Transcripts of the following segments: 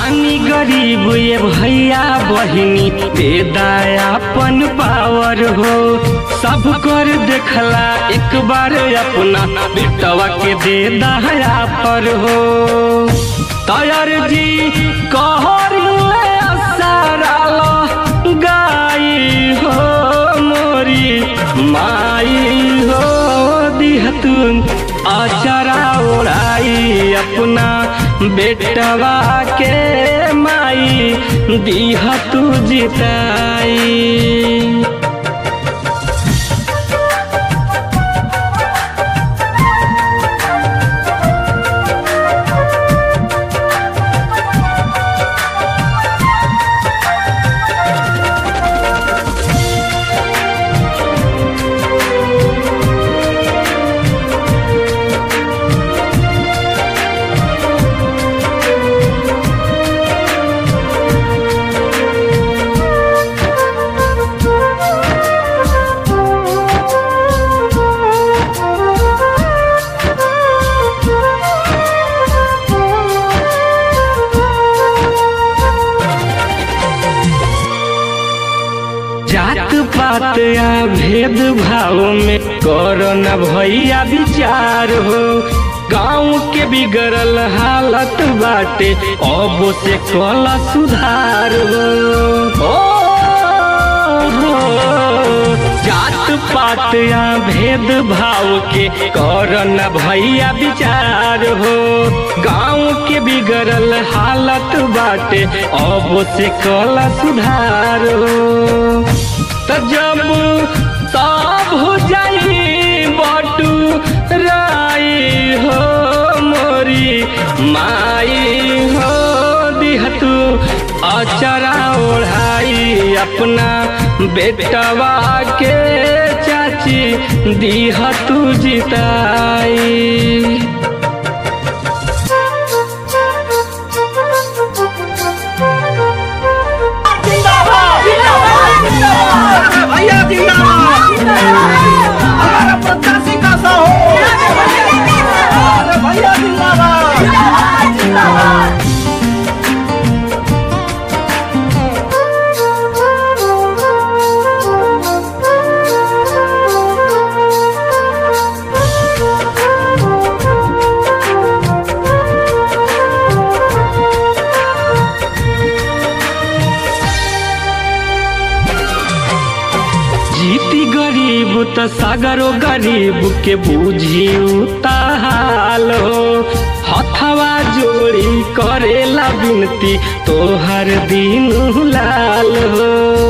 बानी गरीब ये भैया बहिनी दे दयापन पावर हो सब कर देखला एक बार अपना बेटवा के दे दया पर हो तयर जी कहर सारा गाई हो मोरी माई हो दिहतुन अचरा ओढ़ाई अपना बेटवा के माई दिहतु जिताई जात पात या भेद भाव में करो न भैया विचार हो गाँव के बिगड़ल हालत बाटे अब से कल सुधार हो ओ, हो जात पात या भेद भाव के कर न भैया विचार हो गाँव के बिगड़ल हालत बाटे अब से कल सुधार हो त जब सब हो जाई बटू राई हो मोरी माई हो दिहतू अचरा ओढ़ाई अपना बेटवा के चाची दिहतू जिताई भैया जिंदाबाद हमारा प्रत्याशी कैसा हो अरे भैया जिंदाबाद जीती गरीब त सागरो गरीब के बूझी हाल हो हथवा जोड़ी करेला बिनती तोहर दिन लाल हो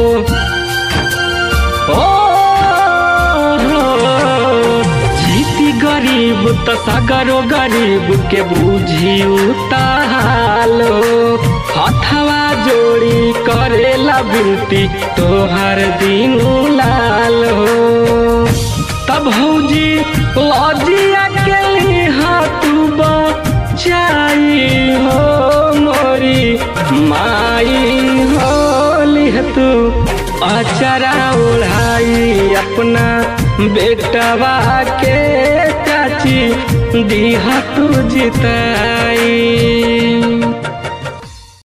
ओ, हो, जीती गरीब त सागरो गरीब के बूझी हाल हो हथवा जोड़ी करेला बिनती तोहर दिन लाल हो तब भौजी लजिया के हाथू बचाई हो मोरी माई हो लिहतू अचरा ओढ़ाई अपना बेटवा के चाची दिहतू जिताई